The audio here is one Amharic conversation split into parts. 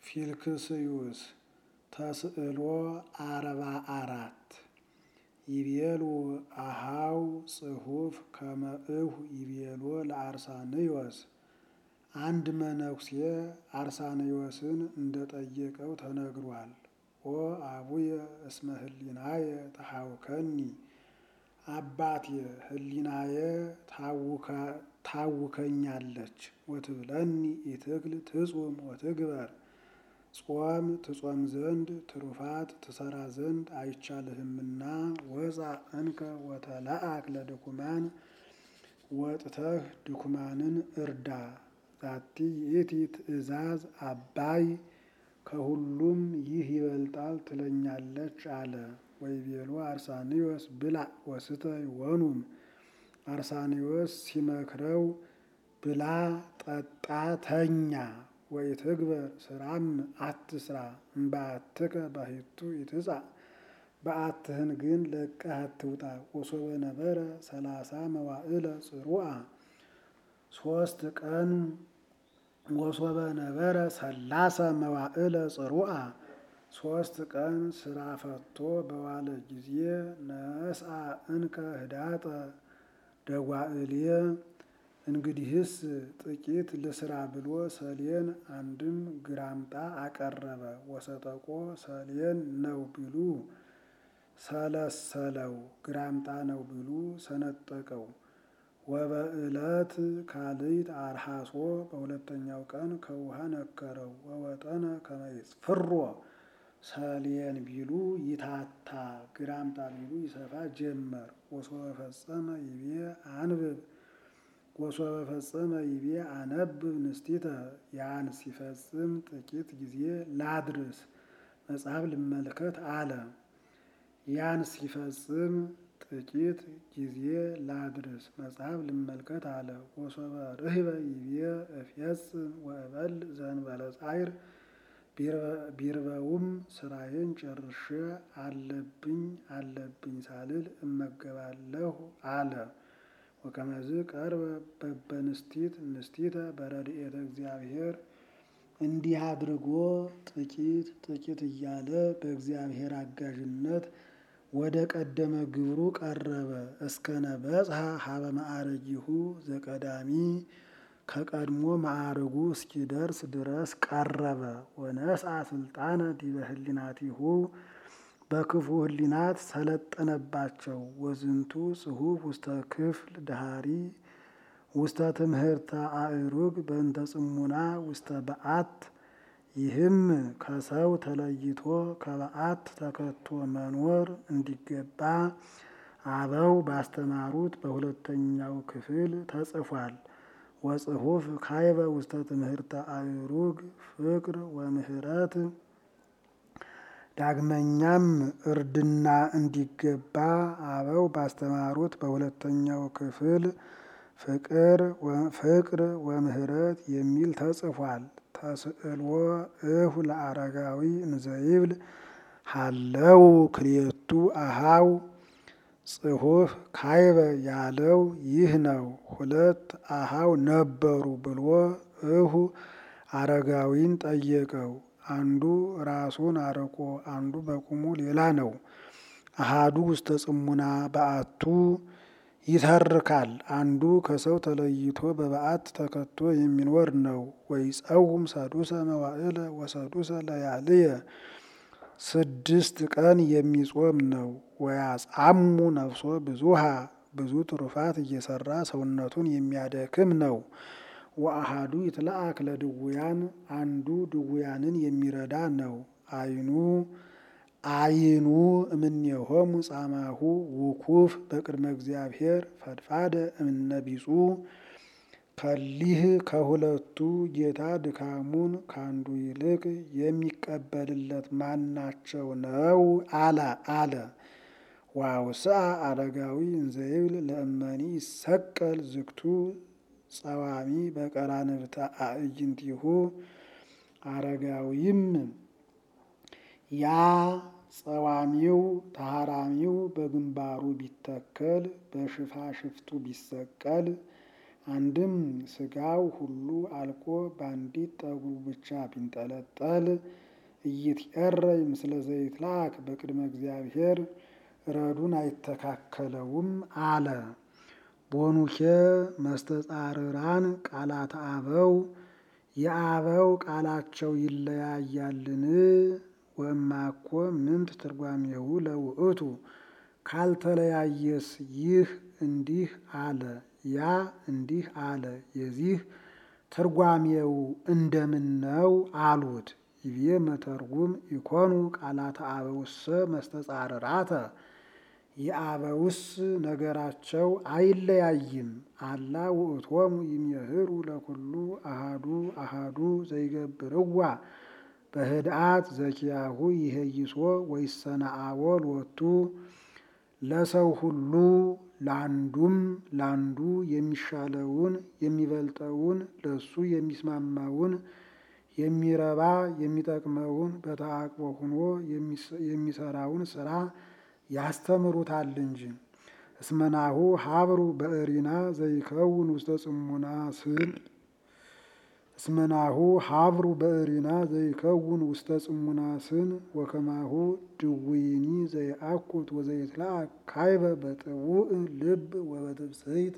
ፊልክስዩስ ተስዕሎ አርባ አራት ይቤሉ አሃው ጽሑፍ ከመእሁ ይቤሎ ለአርሳንዮስ አንድ መነኩሴ አርሳንዮስን እንደጠየቀው ተነግሯል። ኦ አቡየ እስመ ህሊናየ ተሐውከኒ አባቴ ህሊናየ ታውከኛለች። ወትብለኒ ኢትክል ትጹም ወትግበር ጾም ትጾም ዘንድ ትሩፋት ትሰራ ዘንድ አይቻልህምና ወፃ እንከ ወተላአክ ለድኩማን ወጥተህ ድኩማንን እርዳ። ዛቲ ይእቲ ትእዛዝ አባይ ከሁሉም ይህ ይበልጣል ትለኛለች አለ። ወይቤሎ አርሳንዮስ ብላ ወስተይ ወኑም አርሳንዮስ ሲመክረው ብላ ጠጣ ተኛ ወኢትግበር ስራም አትስራ እምበአትከ ባሕቱ ኢትጻእ በዓትህን ግን ለቀህ አትውጣ። ወሶበ ነበረ ሰላሳ መዋዕለ ጽሩዓ ሶስት ቀን ወሶበ ነበረ ሰላሰ መዋዕለ ጽሩዓ ሶስት ቀን ስራ ፈቶ በዋለ ጊዜ ነስአ እንከ ህዳጠ ደጓእልየ እንግዲህስ ጥቂት ልስራ ብሎ ሰሌን አንድም ግራምጣ አቀረበ። ወሰጠቆ ሰሌን ነው ቢሉ ሰለሰለው፣ ግራምጣ ነው ቢሉ ሰነጠቀው። ወበዕለት ካልይት አርሃሶ በሁለተኛው ቀን ከውሃ ነከረው። ወወጠነ ከመ ይጽፍሮ ሰሌን ቢሉ ይታታ፣ ግራምጣ ቢሉ ይሰፋ ጀመር። ወሶበ ፈጸመ ይቤ አንብብ ወሶበ ፈጸመ ይቤ አነብብ ንስቲተ ያን ሲፈጽም ጥቂት ጊዜ ላድርስ መጽሐፍ ልመልከት አለ። ያን ሲፈጽም ጥቂት ጊዜ ላድርስ መጽሐፍ ልመልከት አለ። ወሶበ ርህበ ይቤ እፌጽም ወእበል ዘእንበለ ጻዕር ቢርበውም ስራዬን ጨርሼ አለብኝ አለብኝ ሳልል እመገባለሁ አለ። ወከመዝ ቀርበ በበንስቲት ንስቲተ በረድኤተ እግዚአብሔር እንዲህ አድርጎ ጥቂት ጥቂት እያለ በእግዚአብሔር አጋዥነት ወደ ቀደመ ግብሩ ቀረበ። እስከነ በጽሐ ሀበ ማዕረጊሁ ዘቀዳሚ ከቀድሞ ማዕረጉ እስኪደርስ ድረስ ቀረበ። ወነስአ ስልጣነ ዲበ ህሊናቲሁ በክፉ ህሊናት ሰለጠነባቸው። ወዝንቱ ጽሑፍ ውስተ ክፍል ዳሃሪ ውስተ ትምህርተ አእሩግ በእንተ ጽሙና ውስተ በዓት ይህም ከሰው ተለይቶ ከበዓት ተከቶ መኖር እንዲገባ አበው ባስተማሩት በሁለተኛው ክፍል ተጽፏል። ወጽሑፍ ካይበ ውስተ ትምህርተ አእሩግ ፍቅር ወምህረት ዳግመኛም እርድና እንዲገባ አበው ባስተማሩት በሁለተኛው ክፍል ፍቅር ፍቅር ወምህረት የሚል ተጽፏል። ተስዕልዎ እሁ ለአረጋዊ እንዘይብል ሃለው ክልኤቱ አሃው ጽሑፍ ካይበ ያለው ይህ ነው። ሁለት አሃው ነበሩ ብሎ እሁ አረጋዊን ጠየቀው። አንዱ ራሱን አርቆ አንዱ በቁሙ ሌላ ነው። አሃዱ ውስተ ጽሙና በዓቱ ይተርካል። አንዱ ከሰው ተለይቶ በበዓት ተከቶ የሚኖር ነው። ወይጸውም ሰዱሰ መዋዕለ ወሰዱሰ ለያልየ ስድስት ቀን የሚጾም ነው። ወያጻሙ ነፍሶ ብዙሃ ብዙ ትሩፋት እየሰራ ሰውነቱን የሚያደክም ነው። ወአሃዱ ይትለአክ ለድውያን አንዱ ድውያንን የሚረዳ ነው። አይኑ አይኑ እምኔሆሙ ጻማሁ ውኩፍ በቅድመ እግዚአብሔር ፈድፋደ እምነቢጹ ከሊህ ከሁለቱ ጌታ ድካሙን ከአንዱ ይልቅ የሚቀበልለት ማናቸው ነው? አለ አለ ዋውስአ አረጋዊ እንዘይብል ለእመኒ ይሰቀል ዝግቱ ጸዋሚ በቀራንብተ አዕይንቲሁ አረጋዊም ያ ጸዋሚው ተሃራሚው በግንባሩ ቢተከል በሽፋሽፍቱ ቢሰቀል አንድም ስጋው ሁሉ አልቆ በአንዲት ጠጉሩ ብቻ ቢንጠለጠል እይትቀረይ ምስለ ዘይትላክ በቅድመ እግዚአብሔር ረዱን አይተካከለውም አለ። ቦኑኬ መስተጻርራን ቃላት አበው የአበው ቃላቸው ይለያያልን? ወማኮ ምንት ትርጓሜሁ ለውእቱ ካልተለያየስ ይህ እንዲህ አለ ያ እንዲህ አለ የዚህ ትርጓሜው እንደምን ነው አሉት። ይቤ መተርጉም ኢኮኑ ቃላተ አበውሰ መስተጻርራተ የአበውስ ነገራቸው አይለያይም። አላ ውእቶሙ ይምህሩ ለኩሉ አሃዱ አሃዱ ዘይገብርዋ በህድአት ዘኪያሁ ይሄይሶ ወይሰናአዎ ሎቱ ለሰው ሁሉ ለአንዱም ለአንዱ የሚሻለውን የሚበልጠውን ለሱ የሚስማማውን የሚረባ የሚጠቅመውን በተአቅቦ ሆኖ የሚሰራውን ስራ ያስተምሩታል እንጂ። እስመናሁ ሀብሩ በእሪና ዘይከውን ውስተ ጽሙና ስን እስመናሁ ሀብሩ በእሪና ዘይከውን ውስተ ጽሙና ስን ወከማሁ ድውይኒ ዘይአኩት ወዘይትላክ ካይበ በጥቡእ ልብ ወበትብስይት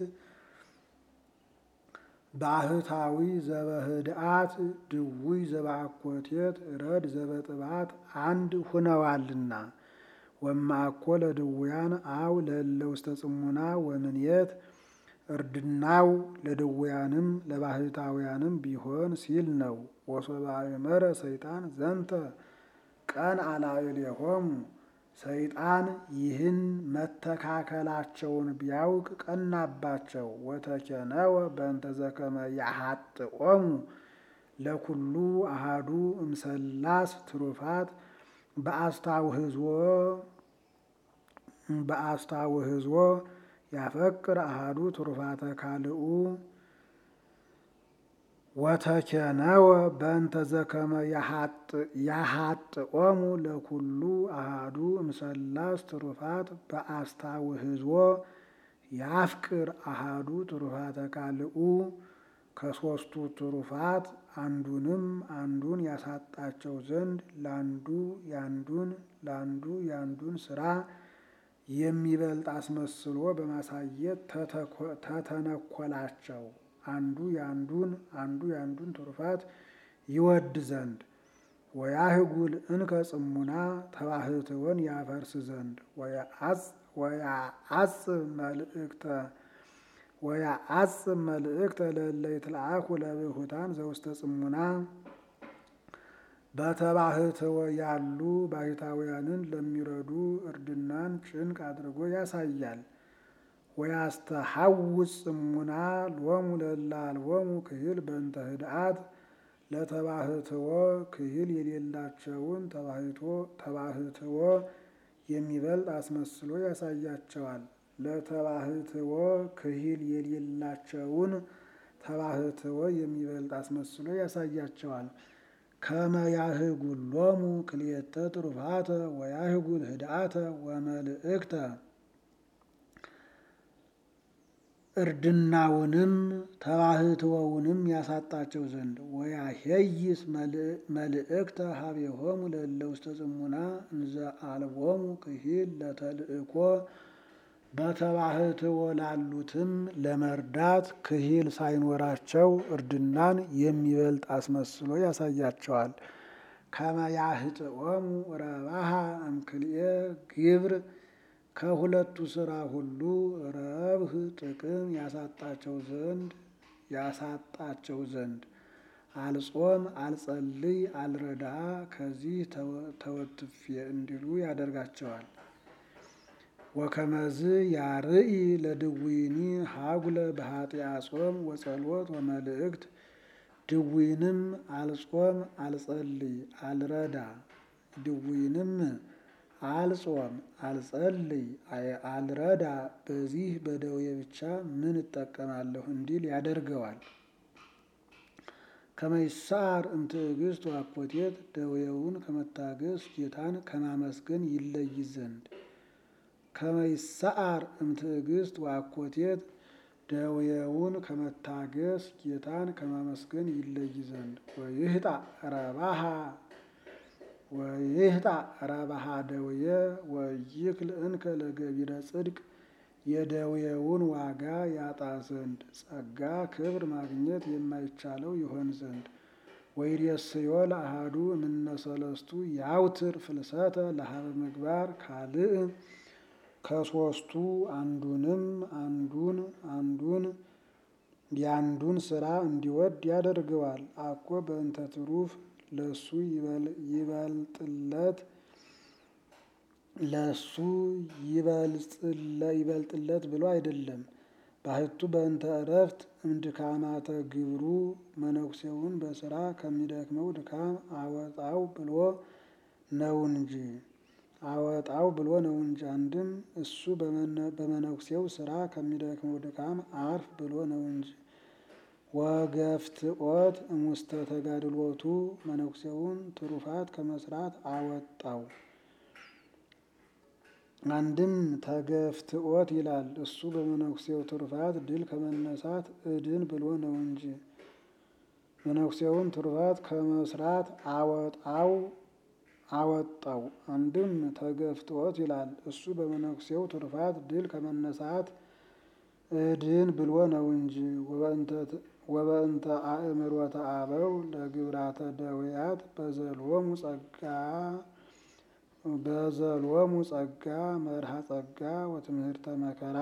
ባህታዊ ዘበህድአት ድውይ ዘበአኮቴት ረድ ዘበጥባት አንድ ሁነዋልና። ወማኮ ለድውያን አው ለእለ ውስተ ጽሙና ወምንየት እርድናው ለድውያንም ለባህታውያንም ቢሆን ሲል ነው። ወሶበ አእመረ ሰይጣን ዘንተ ቀን አላዕሌሆሙ ሰይጣን ይህን መተካከላቸውን ቢያውቅ ቀናባቸው። ወተኬነወ በእንተ ዘከመ ያሐጥኦሙ ለኩሉ አሃዱ እምሰላስ ትሩፋት በአስታውህዞ በአስታውህዞ ያፈቅር አሃዱ ትሩፋተ ካልኡ ወተኬነወ በእንተ ዘከመ ያሐጥኦሙ ለኩሉ አሃዱ እምሰላስ ትሩፋት በአስታውህዞ ያፍቅር አሃዱ ትሩፋተ ካልኡ ከሶስቱ ትሩፋት አንዱንም አንዱን ያሳጣቸው ዘንድ ለአንዱ ያንዱን ለአንዱ ያንዱን ስራ የሚበልጥ አስመስሎ በማሳየት ተተነኮላቸው። አንዱ ያንዱን አንዱ ያንዱን ትሩፋት ይወድ ዘንድ ወያህጉል እንከ ጽሙና ተባህትወን ያፈርስ ዘንድ ወያአጽብ መልእክተ ወያአጽብ መልእክተ ለእለ ይትለአኩ ለብሁታን ዘውስተ ጽሙና በተባህትወ ያሉ ባህታውያንን ለሚረዱ እርድናን ጭንቅ አድርጎ ያሳያል። ወያስተሐውፅ ጽሙና ሎሙ ለእለ አልቦሙ ክሂል በእንተ ህድአት ለተባህትወ ክሂል የሌላቸውን ተባህትወ የሚበልጥ አስመስሎ ያሳያቸዋል። ለተባህትወ ክሂል የሌላቸውን ተባህትወ የሚበልጥ አስመስሎ ያሳያቸዋል። ከመ ያህጉሎሙ ክልኤተ ትሩፋተ ወያህጉል ህድአተ ወመልእክተ እርድናውንም ተባህትወውንም ያሳጣቸው ዘንድ ወያሄይስ መልእክተ ሀቤሆሙ ለእለ ውስተ ጽሙና እንዘ አልቦሙ ክሂል ለተልእኮ በተባህትወ ላሉትም ለመርዳት ክሂል ሳይኖራቸው እርድናን የሚበልጥ አስመስሎ ያሳያቸዋል። ከመ ያህጥኦሙ ረባሃ እምክልኤ ግብር ከሁለቱ ስራ ሁሉ ረብህ ጥቅም ያሳጣቸው ዘንድ ያሳጣቸው ዘንድ አልጾም፣ አልጸልይ፣ አልረዳ ከዚህ ተወትፌ እንዲሉ ያደርጋቸዋል። ወከመዝ ያርኢ ለድዊኒ ሀጉለ በኃጢአ ጾም ወጸሎት ወመልእክት ድዊንም አልጾም፣ አልጸልይ፣ አልረዳ ድዊንም አልጾም፣ አልጸልይ፣ አልረዳ በዚህ በደዌ ብቻ ምን እጠቀማለሁ እንዲል ያደርገዋል። ከመይሳር እምትዕግስት ወአኮቴት ደዌውን ከመታገስ ጌታን ከማመስገን ይለይ ዘንድ ከመይሳር እምትዕግስት ወአኮቴት ደዌውን ከመታገስ ጌታን ከማመስገን ይለይ ዘንድ ወይህጣ ረባሃ ወይህጣ ረባሃ ደዌ ወይክል እንከ ለገቢረ ጽድቅ የደዌውን ዋጋ ያጣ ዘንድ ጸጋ ክብር ማግኘት የማይቻለው ይሆን ዘንድ ወይሬስዮ ለአሃዱ እምነሰለስቱ ያውትር ፍልሰተ ለሀበ ምግባር ካልእ ከሶስቱ አንዱንም አንዱን አንዱን ያንዱን ስራ እንዲወድ ያደርገዋል። አኮ በእንተ ትሩፍ ለሱ ይበልጥለት ለሱ ይበልጥለት ብሎ አይደለም። ባህቱ በእንተ እረፍት እምድካማተ ግብሩ መነኩሴውን በስራ ከሚደክመው ድካም አወጣው ብሎ ነው እንጂ አወጣው ብሎ ነው እንጂ። አንድም እሱ በመነኩሴው ስራ ከሚደክመው ድካም አርፍ ብሎ ነው እንጂ። ወገፍትኦት እሙስተ ተጋድሎቱ መነኩሴውን ትሩፋት ከመስራት አወጣው። አንድም ተገፍትኦት ይላል እሱ በመነኩሴው ትሩፋት ድል ከመነሳት እድን ብሎ ነው እንጂ። መነኩሴውን ትሩፋት ከመስራት አወጣው አወጣው። አንድም ተገፍትኦት ይላል እሱ በመነኩሴው ትሩፋት ድል ከመነሳት እድን ብሎ ነው እንጂ። ወበእንተ አእምሮተ አበው ለግብራተ ደዌያት በዘሎሙ ጸጋ በዘሎሙ ጸጋ መርሃ ጸጋ ወትምህርተ መከራ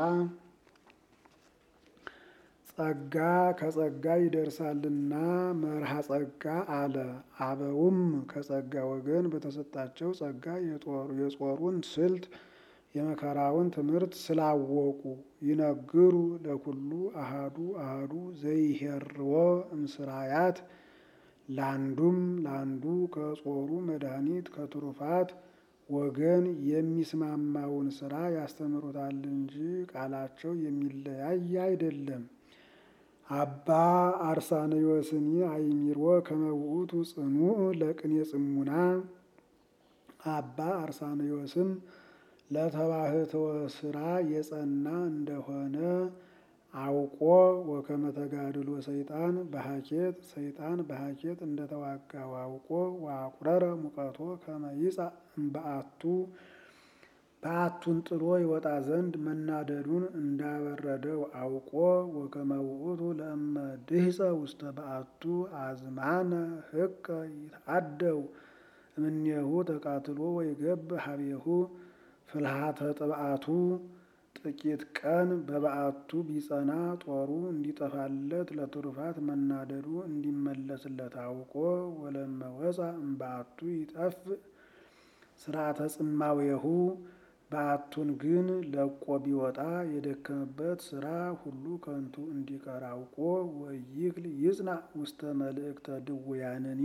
ጸጋ ከጸጋ ይደርሳልና መርሃ ጸጋ አለ። አበውም ከጸጋ ወገን በተሰጣቸው ጸጋ የጾሩን ስልት የመከራውን ትምህርት ስላወቁ ይነግሩ ለኩሉ አሃዱ አሃዱ ዘይሄርዎ እምስራያት ለአንዱም ለአንዱ ከጾሩ መድኃኒት ከትሩፋት ወገን የሚስማማውን ስራ ያስተምሩታል እንጂ ቃላቸው የሚለያይ አይደለም። አባ አርሳንዮስኒ አይሚሮ ከመውእቱ ጽኑዕ ለቅኔ ጽሙና አባ አርሳንዮስም ለተባህተወ ስራ የጸና እንደሆነ አውቆ ወከመ ተጋድሎ ሰይጣን በሀኬት ሰይጣን በሀኬት እንደተዋጋው አውቆ ወአቁረረ ሙቀቶ ከመ ይጻእ እምበአቱ በአቱን ጥሎ ይወጣ ዘንድ መናደዱን እንዳበረደው አውቆ ወከመ ውእቱ ለእመ ድህፀ ውስተ በአቱ አዝማነ ህቀ ይትአደው እምኔሁ ተቃትሎ ወይገብ ሀቤሁ ፍልሃተ ጥብአቱ ጥቂት ቀን በበዓቱ ቢጸና ጦሩ እንዲጠፋለት ለትሩፋት መናደዱ እንዲመለስለት አውቆ ወለመ ወፃ እምበአቱ ይጠፍ ስርዓተ ጽማዌሁ በዓቱን ግን ለቆ ቢወጣ የደከመበት ስራ ሁሉ ከንቱ እንዲቀር አውቆ ወይክል ይጽናዕ ውስተ መልእክተ ድውያንኒ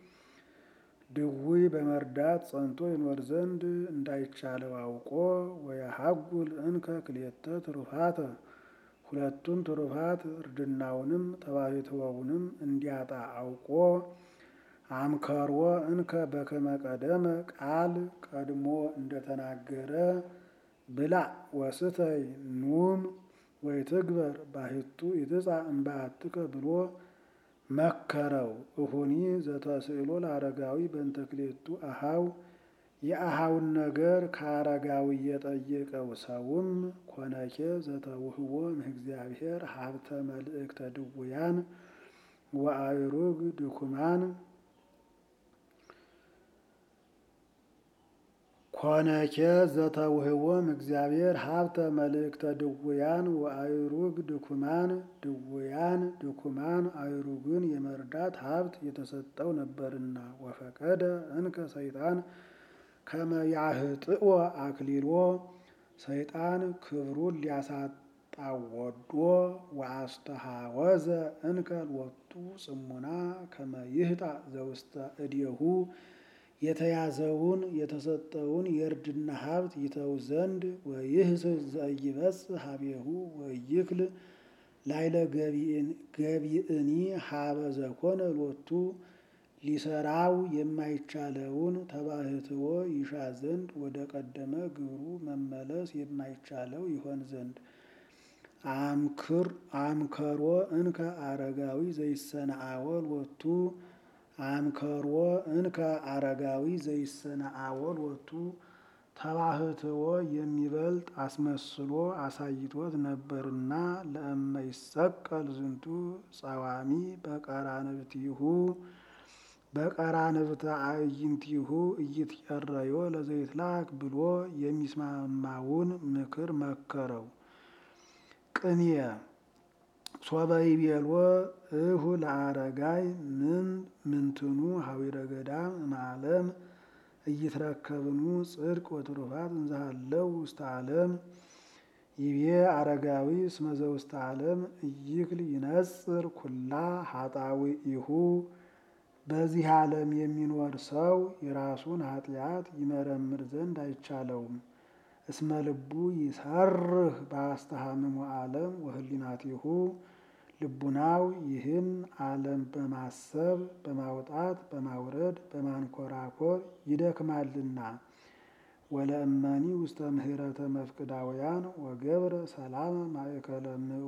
ድውይ በመርዳት ጸንቶ ይኖር ዘንድ እንዳይቻለው አውቆ ወየሀጉል እንከ ክልኤተ ትሩፋተ ሁለቱን ትሩፋት እርድናውንም ተባሕትወውንም እንዲያጣ አውቆ አምከሮ እንከ በከመ ቀደመ ቃል ቀድሞ እንደተናገረ ብላ ወስተይ ኑም ወይትግበር ባሕቱ ይትጻእ እምበአትከ ብሎ መከረው። እሁኒ ዘተስእሎ ለአረጋዊ በእንተ ክልኤቱ አኀው የአኀውን ነገር ከአረጋዊ የጠየቀው ሰውም ኮነኬ ዘተውህቦ እምእግዚአብሔር ሀብተ መልእክተ ድውያን ወአእሩግ ድኩማን ኮነኬ ዘተውህቦም እግዚአብሔር ሀብተ መልእክተ ድውያን ወአእሩግ ድኩማን ድውያን ድኩማን አእሩግን የመርዳት ሀብት የተሰጠው ነበርና ወፈቀደ እንከ ሰይጣን ከመ ያህጥኦ አክሊሎ ሰይጣን ክብሩን ሊያሳጣው ወዶ ወአስተሃወዘ እንከ ሎቱ ጽሙና ከመ ይህጣ ዘውስተ እዴሁ የተያዘውን የተሰጠውን የእርድና ሀብት ይተው ዘንድ ወይህስስ ዘኢይበጽሕ ሀቤሁ ወይክል ላይለ ገቢእኒ ሀበ ዘኮነ ሎቱ ሊሰራው የማይቻለውን ተባሕትዎ ይሻ ዘንድ ወደ ቀደመ ግብሩ መመለስ የማይቻለው ይሆን ዘንድ አምክር አምከሮ እንከ አረጋዊ ዘይሰነአወል ወቱ አምከሮ እንከ አረጋዊ ዘይሰነአወል ወቱ ተባህትዎ የሚበልጥ አስመስሎ አሳይቶት ነበርና ለእመ ይሰቀል ዝንቱ ጸዋሚ በቀራንብቲሁ በቀራንብተ አዕይንቲሁ እይትቀረዮ ለዘይትላክ ብሎ የሚስማማውን ምክር መከረው። ቅኔ ሶበይቤሎ እሁ ለአረጋይ ምን ምንትኑ ሀዊረ ገዳም እምዓለም እይትረከብኑ ጽድቅ ወትሩፋት እንዘሃለው ውስተ ዓለም ይቤ አረጋዊ እስመ ዘውስተ ዓለም እይክል ይነጽር ኩላ ሀጣዊኢሁ በዚህ ዓለም የሚኖር ሰው የራሱን ኃጢአት ይመረምር ዘንድ አይቻለውም። እስመ ልቡ ይሰርህ በአስተሃምሙ ዓለም ወህሊናቲሁ ልቡናው ይህን ዓለም በማሰብ በማውጣት በማውረድ በማንኮራኮር ይደክማልና። ወለእመኒ ውስተ ምህረተ መፍቅዳውያን ወገብረ ሰላመ ማእከለ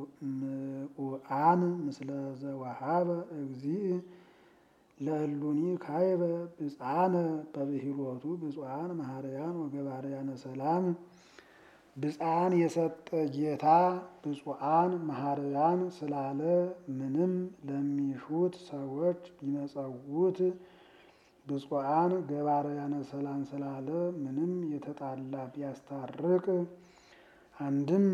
ምኡአን ምስለ ዘወሃበ እግዚእ ለእሉኒ ካይበ ብፃነ በብሂሎቱ ብፁዓን መሐረያን ወገባርያነ ሰላም ብፃን የሰጠ ጌታ ብፁዓን መሐረያን ስላለ ምንም ለሚሹት ሰዎች ቢመጸውት ብፁዓን ገባርያነ ሰላም ስላለ ምንም የተጣላ ቢያስታርቅ አንድም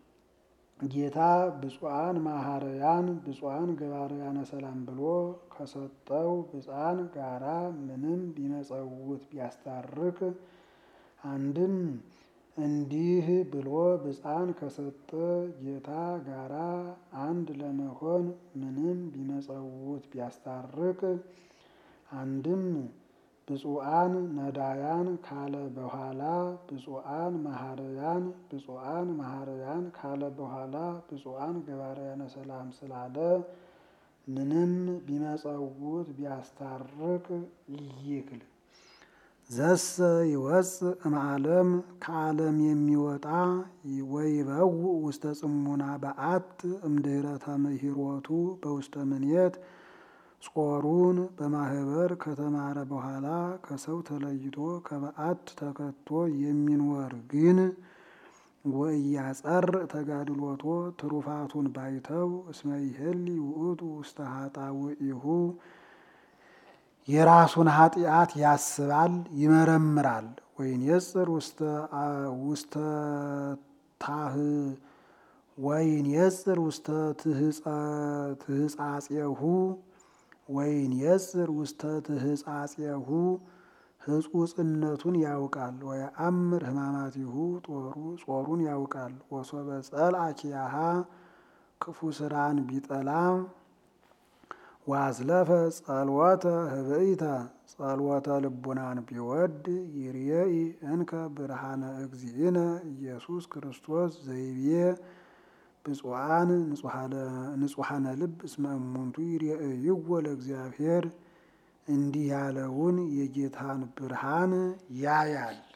ጌታ ብፁዓን መሐረያን ብፁዓን ገባርያነ ሰላም ብሎ ከሰጠው ብፃን ጋራ ምንም ቢመጸውት ቢያስታርቅ አንድም እንዲህ ብሎ ብፃን ከሰጠ ጌታ ጋራ አንድ ለመሆን ምንም ቢመጸውት ቢያስታርቅ አንድም ብፁዓን ነዳያን ካለ በኋላ ብፁዓን መሐረያን ብፁዓን መሐረያን ካለ በኋላ ብፁዓን ገባርያነ ሰላም ስላለ ምንም ቢመጸውት ቢያስታርቅ ይይክል ዘሰ ይወፅእ እምዓለም ከዓለም የሚወጣ ወይበው ውስተ ጽሙና በአት እምድኅረ ተምህሮቱ በውስተ ምኔት ጾሩን በማህበር ከተማረ በኋላ ከሰው ተለይቶ ከበዓት ተከቶ የሚኖር ግን ወእያጸር ተጋድሎቶ ትሩፋቱን ባይተው እስመ ይሄሊ ውእቱ ውስተ ኃጣውኢሁ የራሱን ኃጢአት ያስባል ይመረምራል። ወይንየጽር ውስተ ታህ ወይንየጽር ውስተ ትህጻጼሁ ወይንየጽር ውስተ ትህጻጼሁ ህጹጽነቱን ያውቃል። ወየአምር ህማማቲሁ ጦሩ ጾሩን ያውቃል። ወሶበ ጸልአ ኪያሃ ክፉ ስራን ቢጠላ ዋዝለፈ ጸልወተ ህብኢተ ጸልወተ ልቡናን ቢወድ ይርየኢ እንከ ብርሃነ እግዚእነ ኢየሱስ ክርስቶስ ዘይቤ ብፁዓን ንጹሐነ ልብ እስመ እሙንቱ ይርየእይዎ ለእግዚአብሔር እንዲህ ያለውን የጌታን ብርሃን ያያል።